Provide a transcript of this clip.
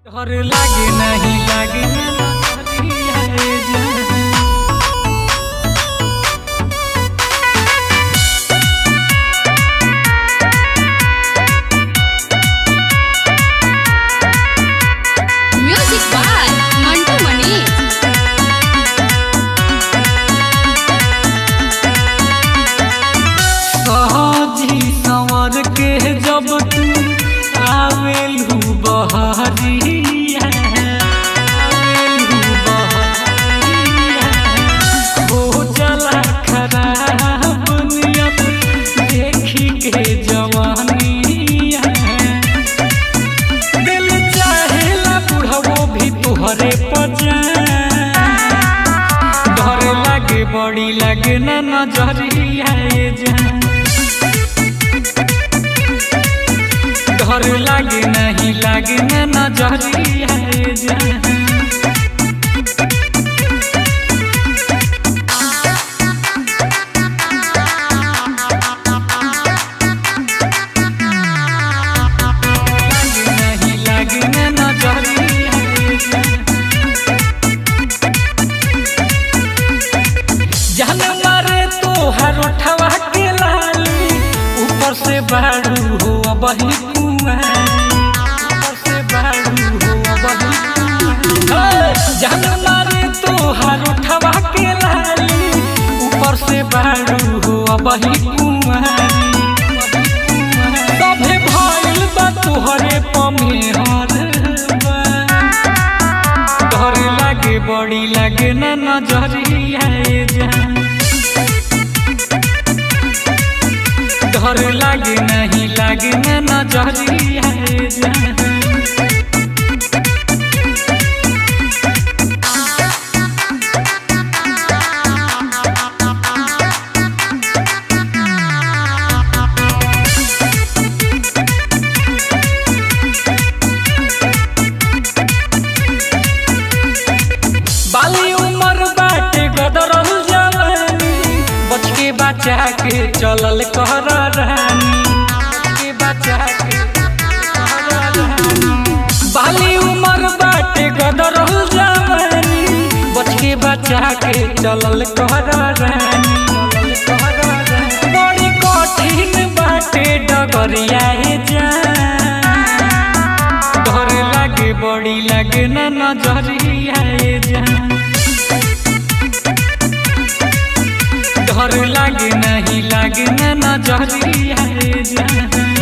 डर लागे नहीं लागे ना नजरिया रे जान। Music by Mantu Mani. सहजी संवर के जब तू आवेलू बहरिया आवेलू बहरिया हो चला खराब नियत देखी के जवानिया दिल चाहेला बुढ़वो भी तुहरे पजा डर लागे बड़ी लागे ना नजरिया ये जान डर लागे नहीं लागे ना नजरिया ये जान लागे नहीं लागे ना नजरिया ये जान जान मारे तो हर उठवा के लाली ऊपर से बाड़ू हो बही कुमारी ऊपर से बाड़ू हो बही कुमारी जान मारे तो हर उठवा के लाली ऊपर से बाड़ू हो बही कुमारी सभे भइल बा तोहरे पमेहर बा डर लागे बड़ी लागे ना नजरिया ये जान डर लागे नहीं लागे ना नजरिया ये जान बाली उमर बाटे गदरल जवानी बच के बचा के चलल कहर रानी बच के बचा के कहर रानी। बाली उमर बाटे गदरल जवानी बच के बचा के चलल कहर रानी चलल कहर रानी। बड़ी कठिन बाटे डगरिया हे जान डर लागे बड़ी लागे ना नजरिया ये जान डर लागे नहीं लागे ना नजरिया ये जान